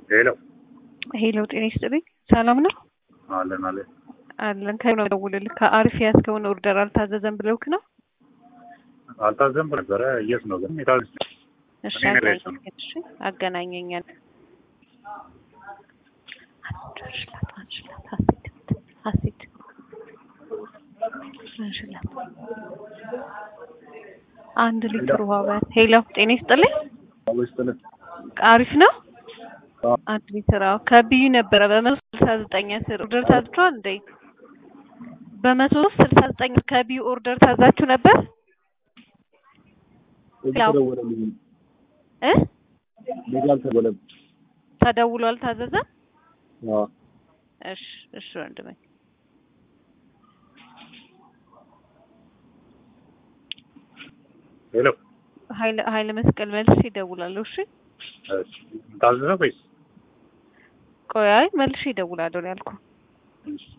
ሄሎ ሄሎ ጤና ይስጥልኝ። ሰላም ነው አለን አለን አለን። ከ ነው ደውልልህ ከአሪፍ ያዝከውን ኦርደር አልታዘዘም ብለውክ ነው? አልታዘም ነበረ የት ነው ግን የታዘዝ እሺ እኔ ነኝ አገናኘኝ። እሺ አገናኘኛል። አንሽላት አንሽላት ሀሴት ሀሴት አንሽላት አንድ ሊትር ውሃ በት ሄሎ ጤና ይስጥልኝ። ውስጥልን አሪፍ ነው። አንድ ሊትር አዎ፣ ከብዩ ነበረ በመቶ ስልሳ ዘጠኝ ስር ኦርደር ታዝቷል እንዴ? በመቶ ስልሳ ዘጠኝ ከብዩ ኦርደር ታዛችሁ ነበር ያው ተደወለልኝ እ ሌላ አልተደወለም ተደውሎ አልታዘዘም። አዎ እሺ እሺ ወንድሜ ሄሎ ኃይለ ኃይለ መስቀል መልስ ይደውላለሁ። እሺ እሺ ታዘዘ ወይስ ቆይ አይ መልሼ ይደውላለሁ ነው ያልኩህ። እሺ